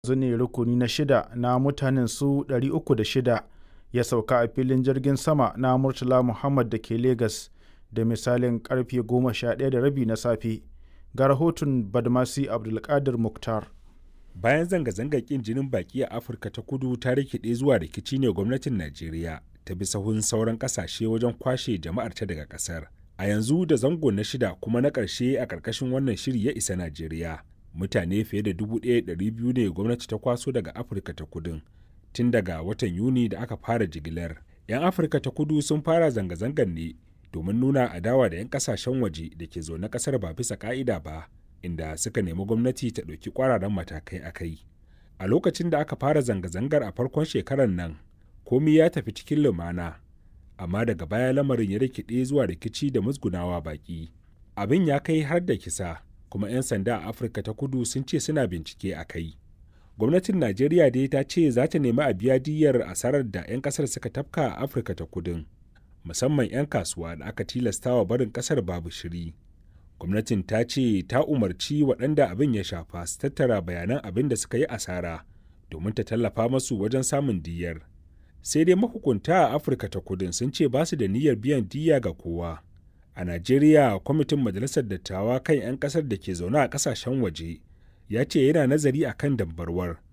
yanzu ne rukuni na shida na mutanen su 306 ya sauka a filin jirgin sama na Murtala Muhammad da ke Legas da misalin karfe 11:30 na safe. Ga rahoton Badmasi Abdulkadir Mukhtar. Bayan zanga-zangar ƙin jinin baki a Afirka ta kudu ta rikide zuwa rikici ne gwamnatin Najeriya ta bi sahun sauran ƙasashe wajen kwashe jama'arta daga ƙasar. A yanzu da zango na shida kuma na ƙarshe a ƙarƙashin wannan shiri ya isa Najeriya. Mutane fiye da 1,200 ne gwamnati ta kwaso daga Afirka ta kudun. Tun daga watan Yuni da aka fara jigilar. 'Yan Afirka ta kudu sun fara zanga-zangar ne domin nuna adawa da 'yan kasashen waje da ke zaune kasar ba bisa ka'ida ba inda suka nemi gwamnati ta ɗauki ƙwararren matakai a kai a lokacin da aka fara zanga-zangar a farkon shekarar nan komi ya tafi cikin lumana amma daga baya lamarin ya rikide zuwa rikici da musgunawa baki abin ya kai har da kisa kuma 'yan sanda a afirka ta kudu sun ce suna bincike a kai gwamnatin najeriya dai ta ce za ta nemi a biya diyyar asarar da 'yan kasar suka tafka a afirka ta kudun musamman 'yan kasuwa da aka tilastawa barin kasar babu shiri. Gwamnatin ta ce ta umarci waɗanda abin ya shafa su tattara bayanan abin da suka yi asara domin ta tallafa masu wajen samun diyyar. Sai dai mahukunta a Afirka ta kudin sun ce ba su da niyyar biyan diyya ga kowa. A Najeriya, kwamitin Majalisar Dattawa kan 'yan ƙasar da ke zaune a ƙasashen waje ya ce yana nazari a kan dambarwar